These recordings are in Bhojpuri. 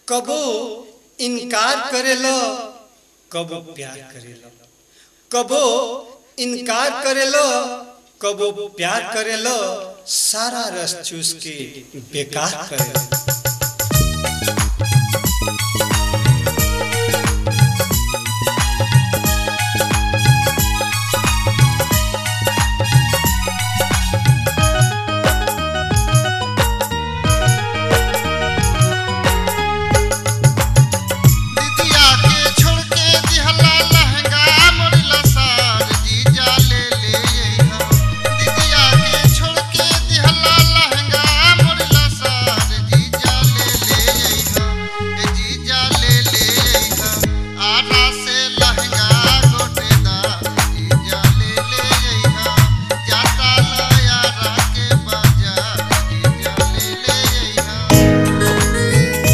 कबो इनकार करेलो कबो प्यार करेलो कबो इनकार करेलो कबो प्यार करेलो सारा रस चूस के बेकार करेलो दीदिया के छोड़ के दिहला लहंगा मोड़ला सार जीजा ले ले अइहा दीदिया के छोड़ के दिहला लहंगा मोड़ला सार जीजा ले ले अइहा ए जीजा ले ले अइहा आरा से लहंगा गोटेदार जीजा ले ले अइहा जाता लयारा के बाजार जीजा ले ले अइहा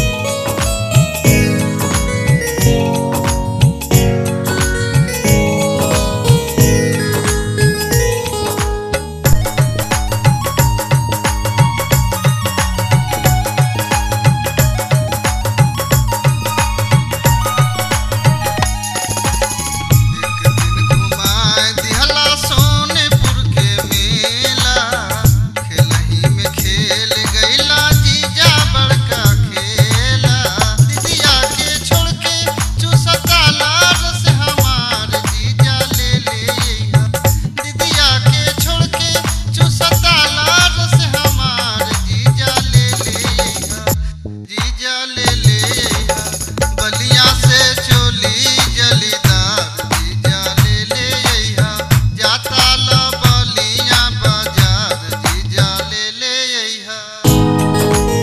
एक दिन घुमाए दिहला सोनेपुर के मेला खेलही में खेल गईला जीजा बड़का खेला दीदिया के छोड़ के चूसता लारस हमार जीजा ले ले अइहा दीदिया के छोड़ के चूसता लारस हमार जीजा ले ले अइहा जीजा ले ले अइहा बलिया से चोली जलीदार जीजा ले ले अइहा जाता ल बलिया बाजार जीजा ले ले अइहा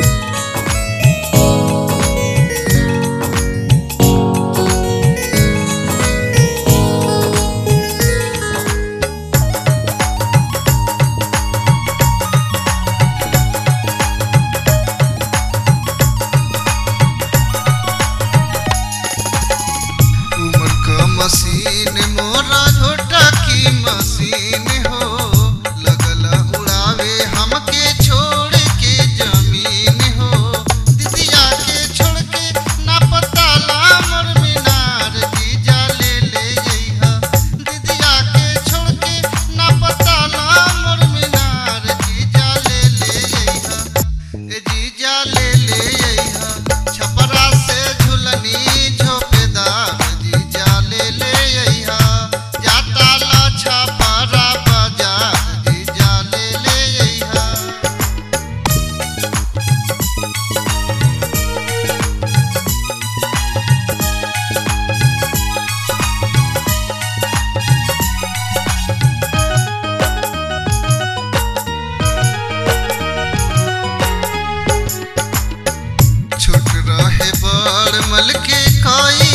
उमर क मशीन मोरा झोटा की मशीन हो लगल उड़ावे हमके छोड़ के जमीन हो दीदिया के छोड़ के ना पता ला मोर मीनार जीजा ले ले अइहा दीदिया के छोड़ के ना पता ला मोर मीनार जीजा ले ले अइहा ए जीजा ले ले अइहा छपरा से झुलनी झोपेदार जीजा ले ले अइहा जाता ला छपरा बाजार जीजा ले ले अइहा छोट रहे बड़ मल के कई